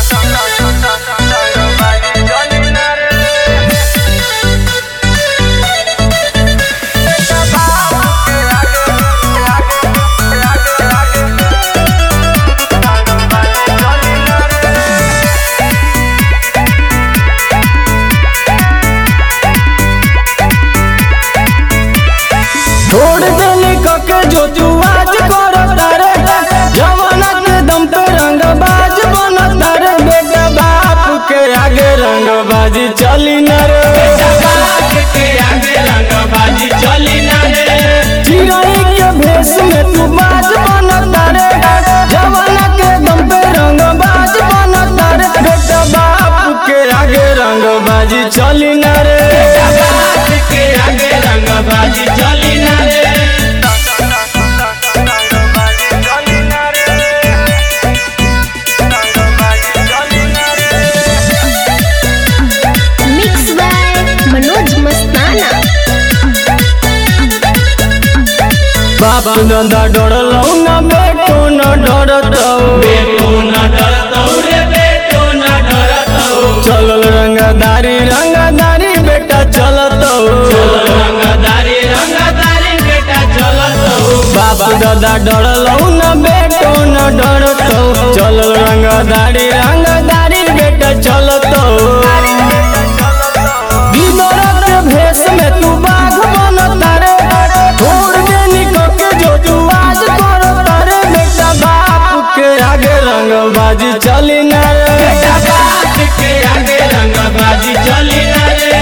छोड़ देली कके जो तू आज करता रे जवाना के दम पे रंग बाज बनता रे बेटा बाप के आगे रंग बाजी चली न रे चिड़ै के भेष में तू बाज बनता रे जवाना के दम पे रंग बाज बनता रे बेटा बाप के आगे रंग बाजी चली न रे बाजी चली ना रे मिक्स बाय मनोज मस्ताना बाप दादा डरलौ न बेटो न डरतौ बेटो न डरतौ रे बेटो न डरतौ चलल रंगदारी रंगदारी बेटा चलतौ रंगदारी रंगदारी बेटा चलतौ बाप दादा डरलौ न बेटो न डरतौ चलल रंगदारी रंगदारी बेटा चलतौ बिदरत के भेष में तू बाघ बनता रे छोड़ दे निकल के जो तू आज करता रे बेटा बाप के आगे रंगबाजी चली न रे बात के आगे रंगबाजी चली ना रे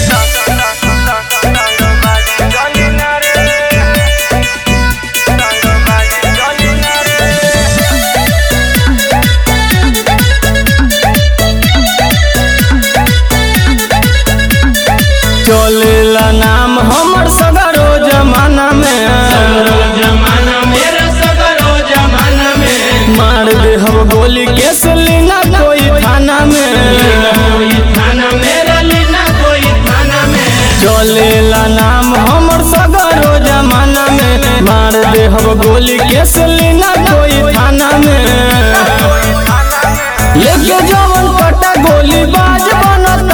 चलेला नाम हमर सगरो जमाना में सगरो जमाना मेरा सगरो जमाना में मार दे हम गोली केस लेना कोई थाना में लीना कोई थाना मेरा लीना कोई थाना में चलेला नाम हमर सगरो जमाना में मार दे हम गोली केस लेना कोई थाना में लेके जवन कटा गोली बाज बनता